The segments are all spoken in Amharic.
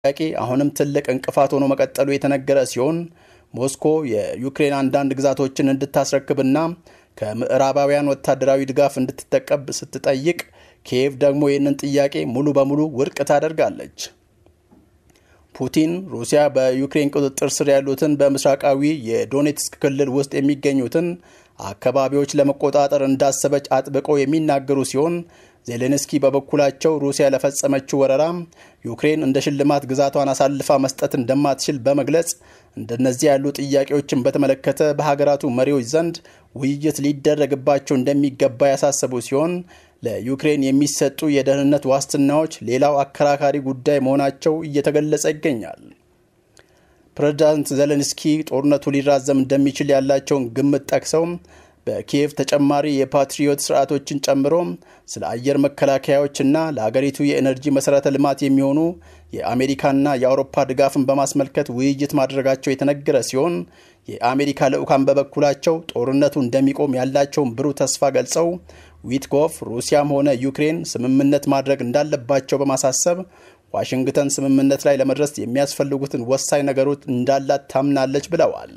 ጥያቄ አሁንም ትልቅ እንቅፋት ሆኖ መቀጠሉ የተነገረ ሲሆን ሞስኮ የዩክሬን አንዳንድ ግዛቶችን እንድታስረክብና ከምዕራባውያን ወታደራዊ ድጋፍ እንድትጠቀብ ስትጠይቅ ኪየቭ ደግሞ ይህንን ጥያቄ ሙሉ በሙሉ ውድቅ ታደርጋለች። ፑቲን ሩሲያ በዩክሬን ቁጥጥር ስር ያሉትን በምስራቃዊ የዶኔትስክ ክልል ውስጥ የሚገኙትን አካባቢዎች ለመቆጣጠር እንዳሰበች አጥብቀው የሚናገሩ ሲሆን ዜሌንስኪ በበኩላቸው ሩሲያ ለፈጸመችው ወረራ ዩክሬን እንደ ሽልማት ግዛቷን አሳልፋ መስጠት እንደማትችል በመግለጽ እንደነዚህ ያሉ ጥያቄዎችን በተመለከተ በሀገራቱ መሪዎች ዘንድ ውይይት ሊደረግባቸው እንደሚገባ ያሳሰቡ ሲሆን ለዩክሬን የሚሰጡ የደህንነት ዋስትናዎች ሌላው አከራካሪ ጉዳይ መሆናቸው እየተገለጸ ይገኛል። ፕሬዝዳንት ዘለንስኪ ጦርነቱ ሊራዘም እንደሚችል ያላቸውን ግምት ጠቅሰው በኪየቭ ተጨማሪ የፓትሪዮት ስርዓቶችን ጨምሮ ስለ አየር መከላከያዎችና ለአገሪቱ የኤነርጂ መሠረተ ልማት የሚሆኑ የአሜሪካና የአውሮፓ ድጋፍን በማስመልከት ውይይት ማድረጋቸው የተነገረ ሲሆን የአሜሪካ ልዑካን በበኩላቸው ጦርነቱ እንደሚቆም ያላቸውን ብሩህ ተስፋ ገልጸው ዊትኮፍ ሩሲያም ሆነ ዩክሬን ስምምነት ማድረግ እንዳለባቸው በማሳሰብ ዋሽንግተን ስምምነት ላይ ለመድረስ የሚያስፈልጉትን ወሳኝ ነገሮች እንዳላት ታምናለች ብለዋል።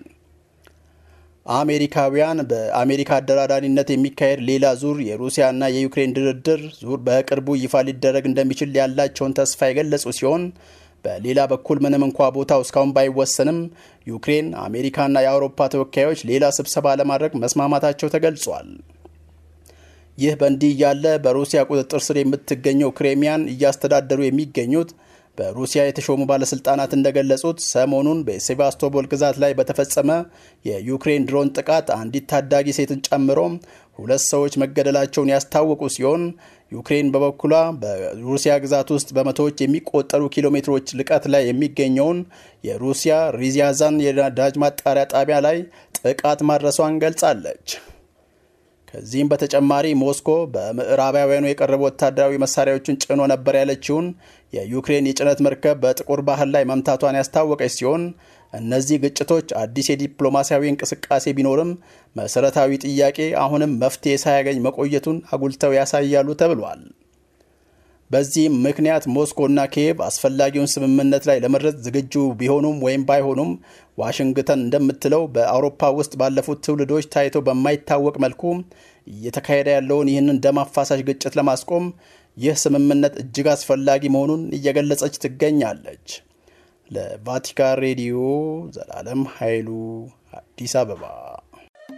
አሜሪካውያን በአሜሪካ አደራዳሪነት የሚካሄድ ሌላ ዙር የሩሲያና የዩክሬን ድርድር ዙር በቅርቡ ይፋ ሊደረግ እንደሚችል ያላቸውን ተስፋ የገለጹ ሲሆን በሌላ በኩል ምንም እንኳ ቦታው እስካሁን ባይወሰንም ዩክሬን፣ አሜሪካና የአውሮፓ ተወካዮች ሌላ ስብሰባ ለማድረግ መስማማታቸው ተገልጿል። ይህ በእንዲህ እያለ በሩሲያ ቁጥጥር ስር የምትገኘው ክሬሚያን እያስተዳደሩ የሚገኙት በሩሲያ የተሾሙ ባለስልጣናት እንደገለጹት ሰሞኑን በሴቫስቶፖል ግዛት ላይ በተፈጸመ የዩክሬን ድሮን ጥቃት አንዲት ታዳጊ ሴትን ጨምሮ ሁለት ሰዎች መገደላቸውን ያስታወቁ ሲሆን ዩክሬን በበኩሏ በሩሲያ ግዛት ውስጥ በመቶዎች የሚቆጠሩ ኪሎ ሜትሮች ልቀት ላይ የሚገኘውን የሩሲያ ሪዚያዛን የነዳጅ ማጣሪያ ጣቢያ ላይ ጥቃት ማድረሷን ገልጻለች። ከዚህም በተጨማሪ ሞስኮ በምዕራባውያኑ የቀረቡ ወታደራዊ መሳሪያዎችን ጭኖ ነበር ያለችውን የዩክሬን የጭነት መርከብ በጥቁር ባህር ላይ መምታቷን ያስታወቀች ሲሆን እነዚህ ግጭቶች አዲስ የዲፕሎማሲያዊ እንቅስቃሴ ቢኖርም መሰረታዊ ጥያቄ አሁንም መፍትሄ ሳያገኝ መቆየቱን አጉልተው ያሳያሉ ተብሏል። በዚህም ምክንያት ሞስኮና ኪየቭ አስፈላጊውን ስምምነት ላይ ለመድረስ ዝግጁ ቢሆኑም ወይም ባይሆኑም ዋሽንግተን እንደምትለው በአውሮፓ ውስጥ ባለፉት ትውልዶች ታይቶ በማይታወቅ መልኩ እየተካሄደ ያለውን ይህንን ደም አፋሳሽ ግጭት ለማስቆም ይህ ስምምነት እጅግ አስፈላጊ መሆኑን እየገለጸች ትገኛለች። ለቫቲካን ሬዲዮ ዘላለም ኃይሉ አዲስ አበባ